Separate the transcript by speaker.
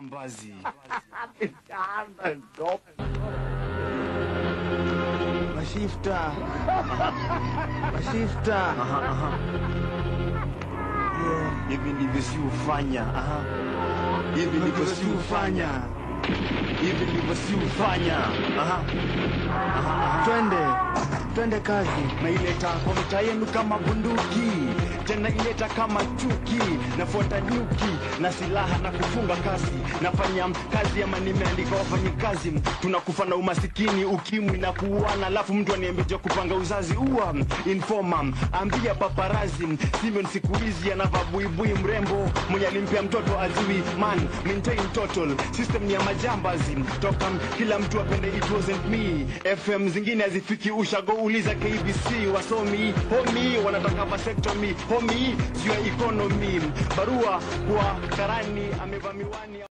Speaker 1: majambazi.
Speaker 2: Mashifta. Mashifta.
Speaker 1: Aha, aha.
Speaker 2: Yeah.
Speaker 1: Hivi ndivyo si ufanya. Aha. Hivi ndivyo si ufanya. Hivi ndivyo si ufanya. Aha. Aha, aha.
Speaker 2: Twende. Twende kazi.
Speaker 1: naileta kwa mtaa yenu kama bunduki tena ileta kama chuki nafuata nyuki na silaha na kufunga kasi nafanya kazi ama nimeandika wafanyikazi tunakufa na umasikini ukimwi na kuuana alafu mtu aniambia kupanga uzazi ua informa ambia paparazi Simon siku hizi anavaa buibui mrembo mwenye alimpea mtoto ajui man maintain total system ni ya majambazi toka kila mtu apende it wasn't me fm zingine hazifiki ushago uliza kbc wasomi homi wanataka vasectomy homi sio economy barua kwa karani amevaa miwani